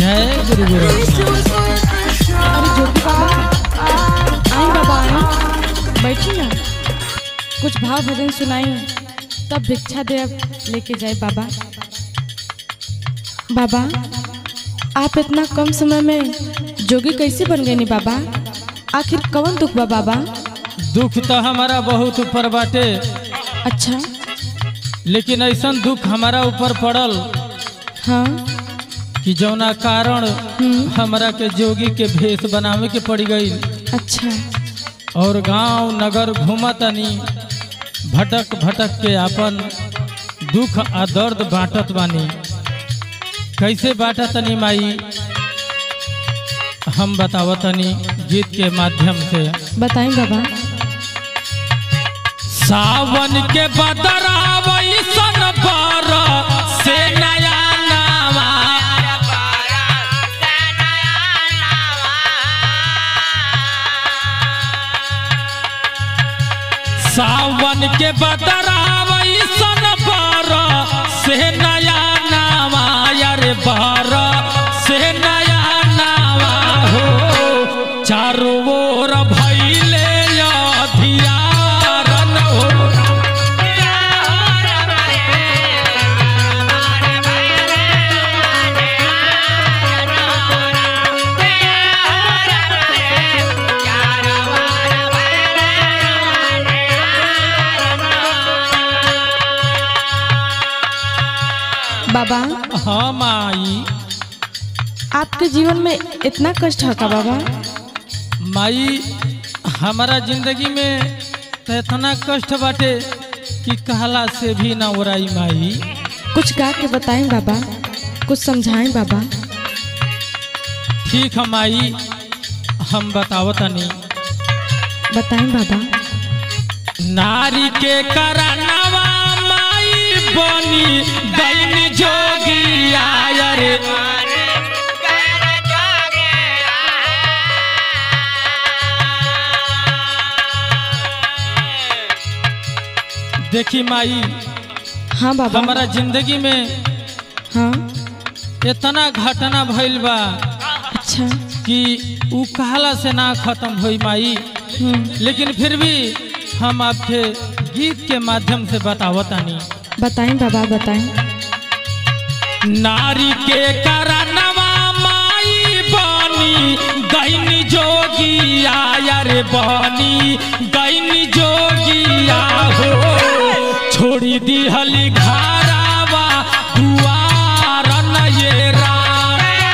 जय गुरु गोरखनाथ अरे ज्योति बाबा आई बाबा आई बैठी ना कुछ भाव भजन सुनाई तब भिक्षा दे लेके जाए बाबा बाबा आप इतना कम समय में जोगी कैसे बन गए नी बाबा आखिर कौन दुख बा बाबा दुख तो हमारा बहुत ऊपर बाटे अच्छा लेकिन ऐसा दुख हमारा ऊपर पड़ल हाँ कि जौना कारण हम्म, हमरा के जोगी के भेष बनावे के पड़ गई अच्छा और गांव नगर घूमतनी भटक भटक के अपन दुख आ दर्द बांटत बानी कैसे बांटतनी माई हम बतावतनी गीत के माध्यम से बताएं बाबा सावन के बदरावई सन पर से नया नामा सावन के बदरावई सन पर से नया नामा यार पर से नया नामा हो चारों ओर भैले अधियारन हो बाबा हाँ माई आपके जीवन में इतना कष्ट है का बाबा माई हमारा जिंदगी में तो इतना कष्ट बाटे कि कहला से भी ना उड़ाई माई कुछ गा के बताएं बाबा कुछ समझाएं बाबा ठीक है माई हम बतावतनी बताएं बाबा नारी के करनवा माई बनी दैन जोगी आयर देखी माई हाँ बाबा हमारा जिंदगी में हाँ इतना घटना भइल बा अच्छा कि ऊ कहला से ना खत्म होई माई हम्म, लेकिन फिर भी हम आपके गीत के माध्यम से बतावतानी बताएं बाबा बताएं नारी के करनवा माई बनी गैन जोगी आयर बनी गैन जोगिया हो छोड़ी दिहली घरावा दुआरन ये राम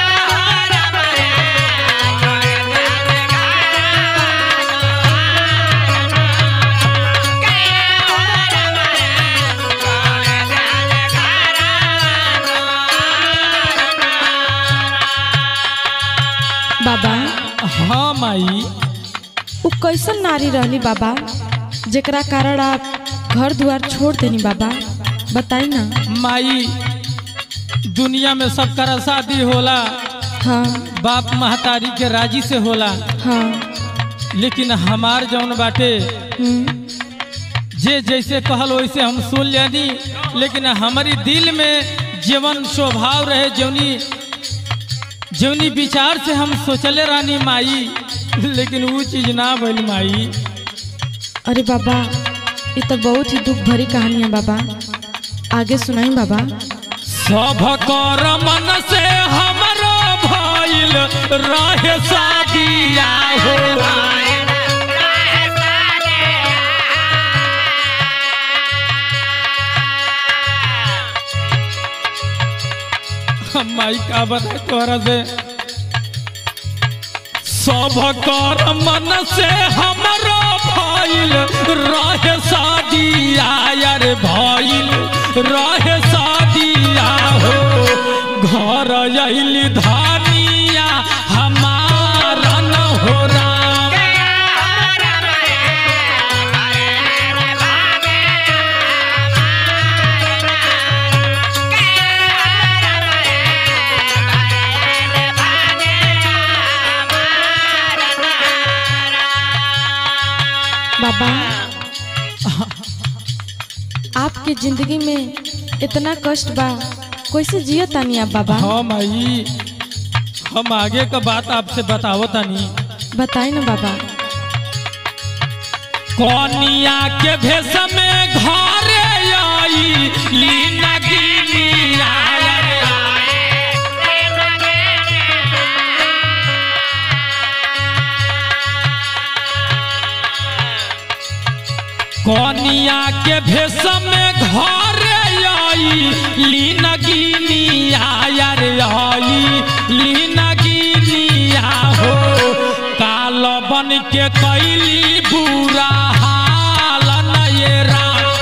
बाबा हाँ माई वो कैसन नारी रहली बाबा जेकरा कारण आप घर द्वार छोड़ देनी बाबा बताई ना माई दुनिया में सब करा शादी होला हाँ बाप महतारी के राजी से होला हाँ लेकिन हमार जौन बाटे हम्म, जे जैसे कहल वैसे हम सुन लेनी लेकिन हमारी दिल में जीवन स्वभाव रहे जौनी जौनी विचार से हम सोचले रहनी माई लेकिन वो चीज ना भइल माई अरे बाबा ये तो बहुत ही दुख भरी कहानी है बाबा आगे सुनाई बाबा सब कर मन से हमरो भइल रहे शादिया हो हम माई का बता तोरा से सब कर मन से हमरो भइल रहे शादिया यार भइल रहे शादिया हो घर अइली धानिया हमारा न हो राम बाबा आपके जिंदगी में इतना कष्ट बा कैसे जियो तानी आप बाबा हाँ माई हम आगे का बात आपसे बतावो तनी बताई ना बाबा कनिया के भेष में घरे आई लीना गिनिया कनिया के भेष में घरे आई लीना गिनिया यार आई लीना गिनिया हो काल बन के कैली बुरा हाल नयरा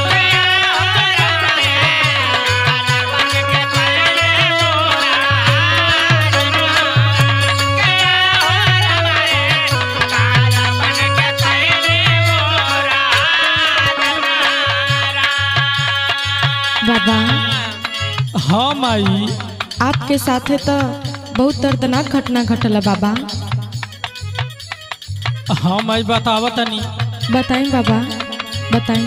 बाबा हाँ माई आपके साथे तो बहुत दर्दनाक घटना घटल है बाबा हाँ माई बताव तनी बताई बाबा बताई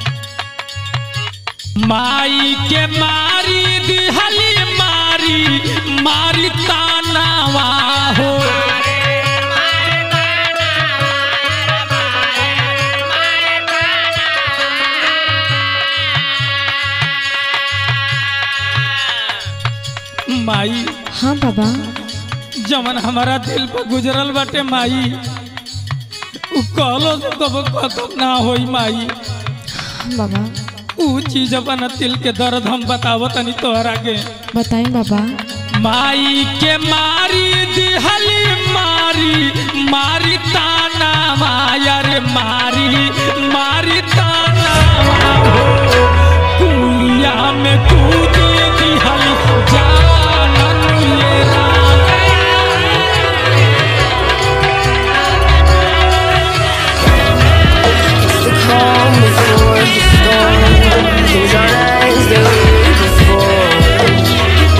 माई के मारी दिहली मारी मारी तानावा हो माई हाँ बाबा जमन हमारा दिल पर गुजरल बाटे माई उ कहलो से कबो खत्म ना होई माई हाँ बाबा उ चीज अपन दिल के दर्द हम बतावत तनी तोहरा के बताई बाबा माई के मारी दिहली मारी मारी ताना मायर मारी मारी ताना हो कुइया में कूद दिहली जानन ये Ram the calm before the storm. Things aren't as they were before.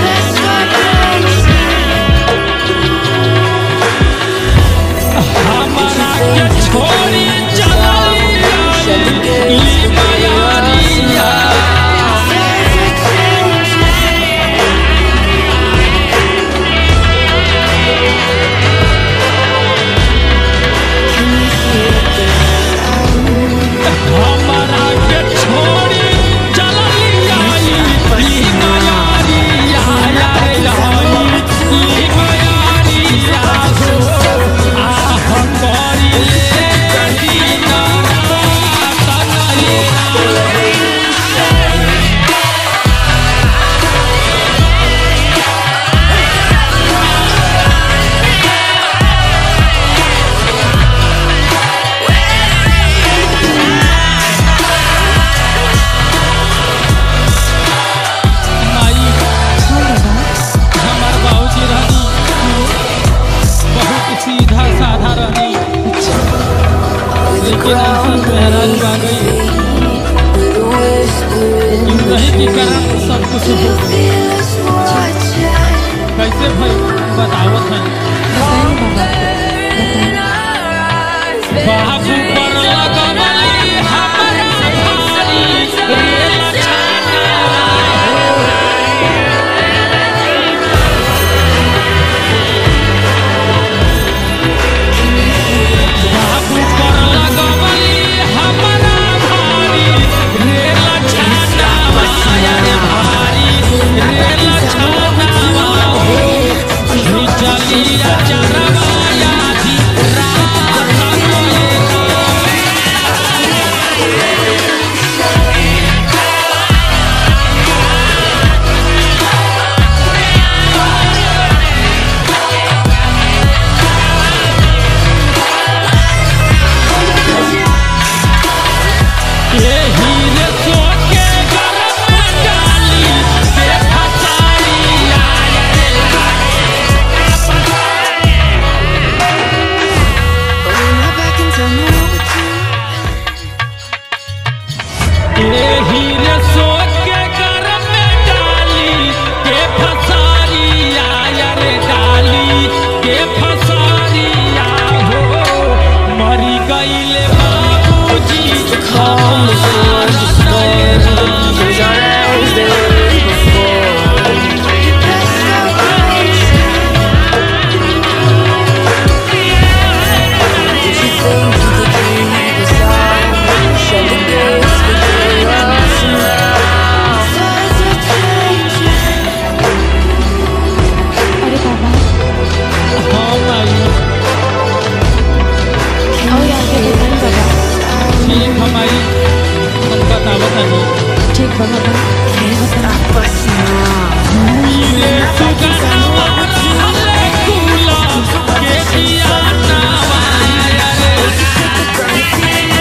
हमारा के छोड़ी चली ई मायारिया हमारा के छोड़ी चली आई ई मायारिया रे आई ई मायारिया हो आह करी ले दीना तनई माई हाँ बाबा हमार बाबूजी रहनी बहुत सीधा साधा रहनी लेकिन ऐसा मेहराज आ गई नहीं के कारण सब कुछ हो कैसे भाई बतावत है बताई बाबा बताई बाबू पर लगवली हमारा भारी रे लछाना बाबू पर लगवली हमारा भारी रे लछाना माया रे भारी रे लछाना हो चलिया चरवाया जी रात देखा माई हम बतावत हनी ठीक बा बाबा नहीं बता Stop us now. रे सुगनवा झूले कुला के दिया नावाया रे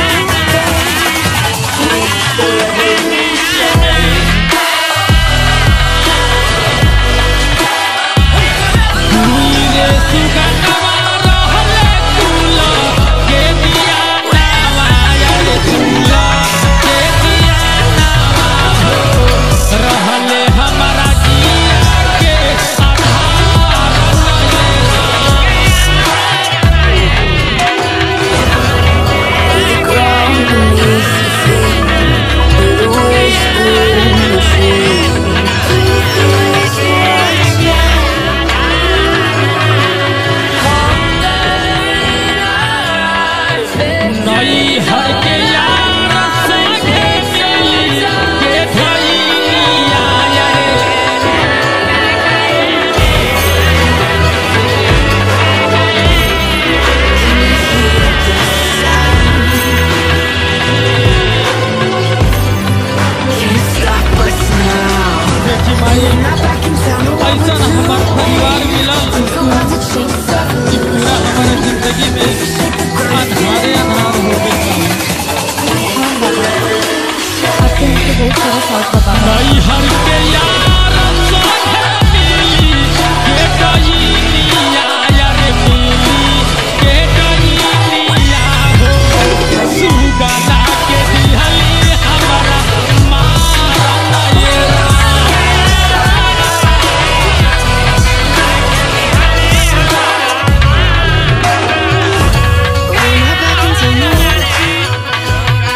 रे सुगनवा रहले कुला के दिया नावाया रे कुला के दिया नावा हो रहले हमारा जिया के आधार The ground beneath your feet. The whispering machine. नई हर के यार संगे मिली के भैया रे Can't stop us now. देखी माई Not back in town. No one ऐसा हमार परिवार मिलल so hard to chase up. कि पूरा हमारे जिंदगी में अंधारे अंधार हो गए आपके हमको बहुत सारा शौक बा बाबा नई हर के यार संगे मिली के भैया रे मिली के भैया हो सुगना के दिहली हमारा मारा ये We're not back in town. No.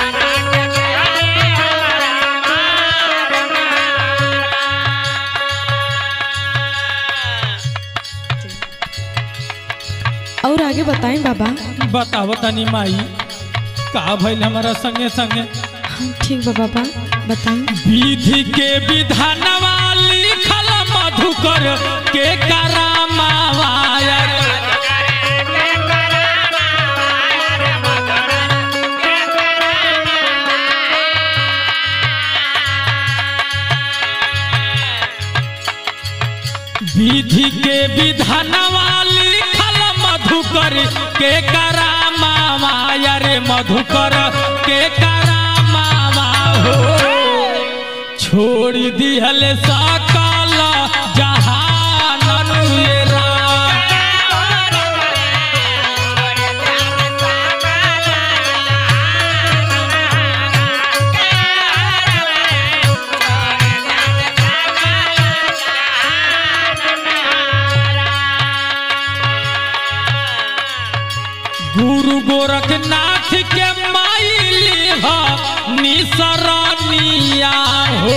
और आगे बताएं बाबा बताओ तनी माई का भइल हमारा संगे संगे हाँ ठीक बा बाबा बताएं विधि के विधानवा लिखल मधुकर के करामावाया विधि के विधानवा लिखल मधुकर के करामावाया रे मधुकर के करामावा हो छोड़ दिहल सकल जहानन ये राम गुरु गोरखनाथ के माइली हा निसरनिया हो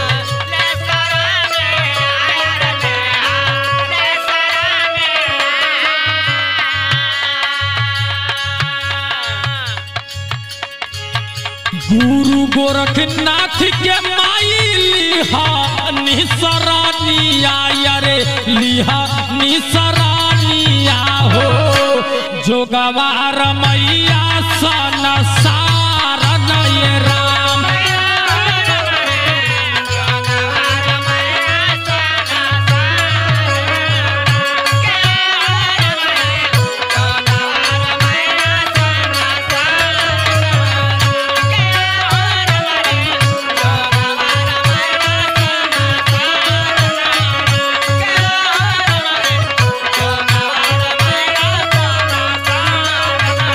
गुरु गोरखनाथ के माइली हा निसरनिया रे लिहा निसरनिया हो जोगवार मैया सन सारन ये राम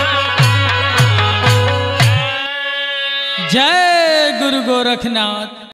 जय गुरु गोरखनाथ